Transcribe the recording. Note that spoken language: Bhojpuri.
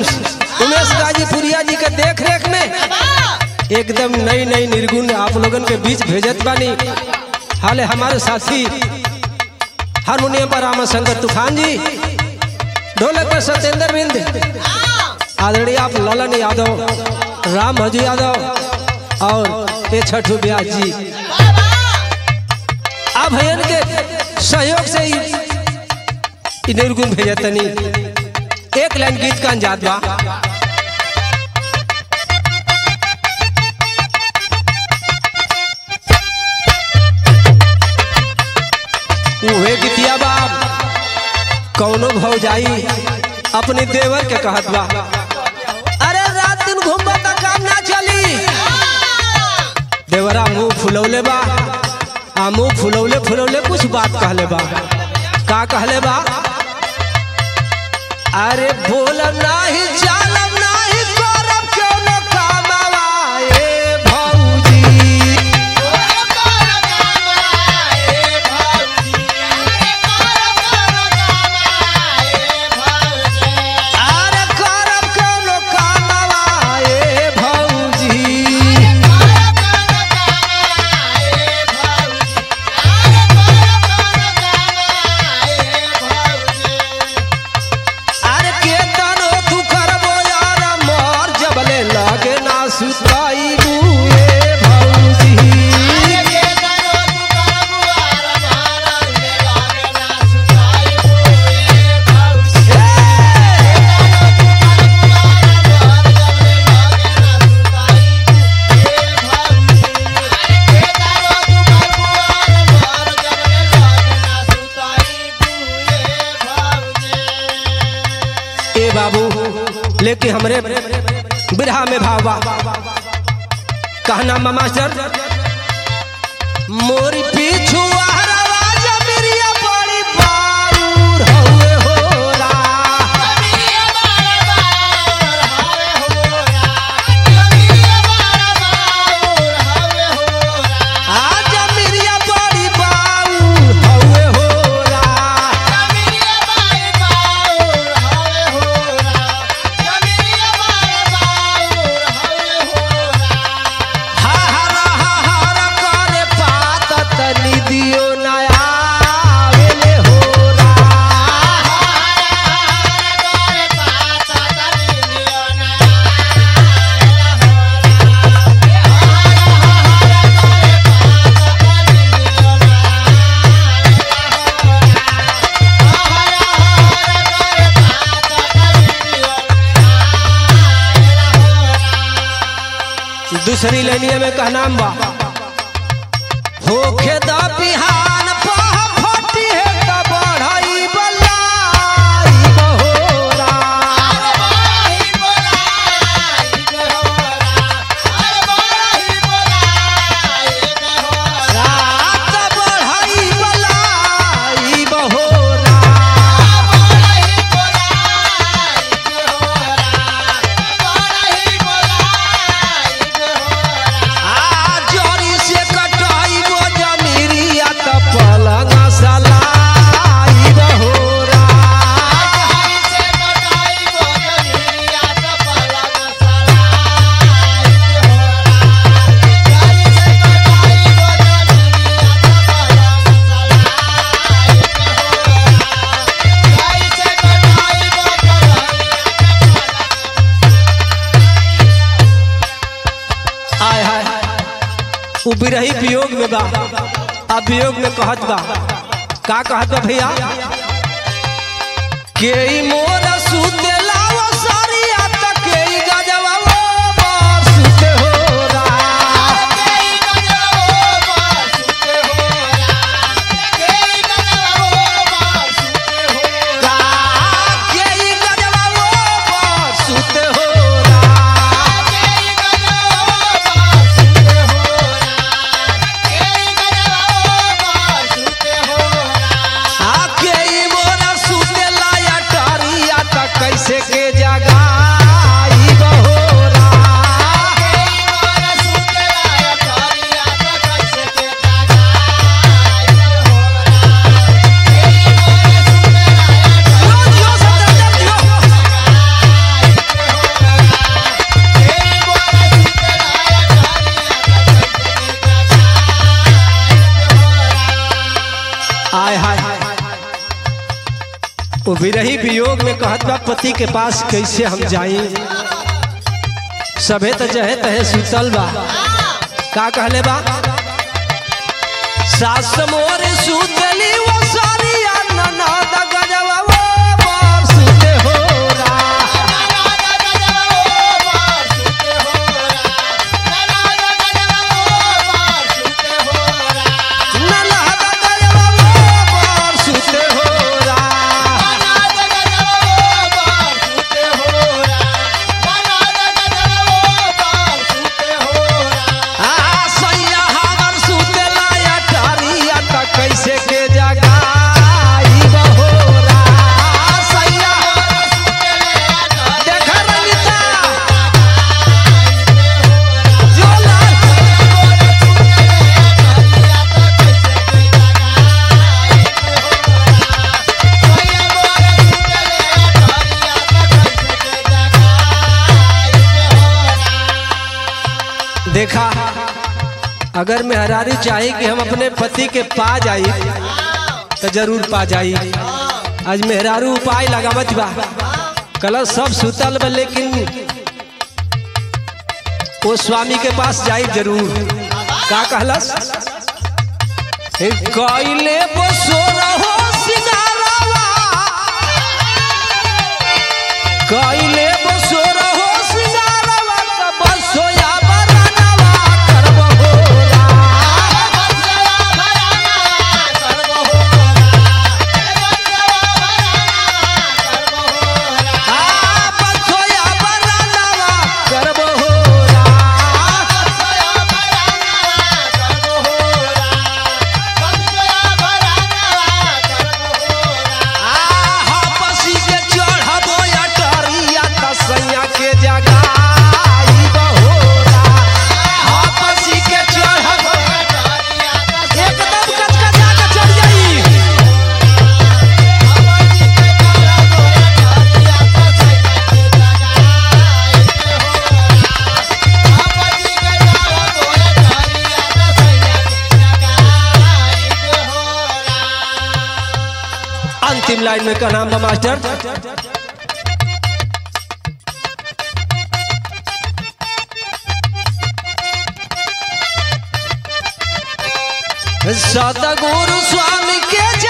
उमेश गाजीपुरिया जी के देख रेख में एकदम नई नई निर्गुण आप लोगन के बीच भेजत बानी हाले हमारे साथी हारमोनियम पर रामशंकर तूफान जी ढोलक पर सत्येंद्र बिंद आदरणीय आप ललन यादव राम भजू यादव और ए छठू ब्यास जी आप भैया के सहयोग से ही इ निर्गुण भेजतनी एक लाइन गीत का अंजाद बा उहे गीतिया बाप कौनो भौजाई अपने देवर के कहत बा अरे रात दिन घूमबा त काम ना चली देवरा मुंह फुलौले बा आ मुंह फुलौले फुलौले कुछ बात कहले बा का कहले बा अरे बोल नाही चालम नाही करब क्यों न कामवा ए भौजी अरे करब क्यों न कामवा ए भौजी अरे के तनो तू करबो यार मोर जबले लागे ना सुताई बुए भौजी ए बाबू लेके हमरे बिरहा में भावा कहना मास्टर मोर पीछू आहरवा जमिरिया बड़ी बारूर हउए होरा आ जमिरिया बड़ी बारूर हउए होरा हा हा हा हा करे पात तनी दियो नया आवेले होरा दूसरी लाइनिया में कहना बा होखे द बिहान पह फटी है त बढ़ई बलाई बहोरा रात बढ़ई बलाई बहोरा आ जोरी से कटाई वो जमीरिया त पलंग सलाई बहोरा आय हाय उ बिरही वियोग में बा आ वियोग में कहत बा का कहत बा भैया के ई मोर सुते लाव सारिया त के ई गजवा वो मोर सुते होरा का के ई गजवा वो मोर सुते होरा आके ई मोरा सुते लाया टारिया त कैसे वो विरही वियोग में कहत बा पति के पास कैसे हम जाई सभे तो जहे तहे सुतल बा का कहले बा सास मोर सुतली वो सारिया ननद गजवा वो बार सुते हो रा ननद गजवा वो बार सुते हो रा आ सैया हमर सुतेला या टारिया त कैसे के जगाई बहोरा सैया देख रंगिता जोला देखा अगर मेहरारी चाहे कि हम अपने पति के पा जाई तो जरूर पा जाई आज मेहरारू उपाय लगावत बा कल सब सुतल बा लेकिन वो स्वामी के पास जाई जरूर का कहलस कैले बसो रहो सिंगारवा कैले बसो रहो सिंगारवा त बसोया बरनवा करबहोरा आ बसोया बरनवा करबहोरा आहा पसी के चढ़बो या टरिया त सैया के जगाई बहोरा हा पसी के चढ़बो एकदम कचकचा के चढ़ जाई अंतिम लाइन में का नाम बा मास्टर सतगुरु स्वामी के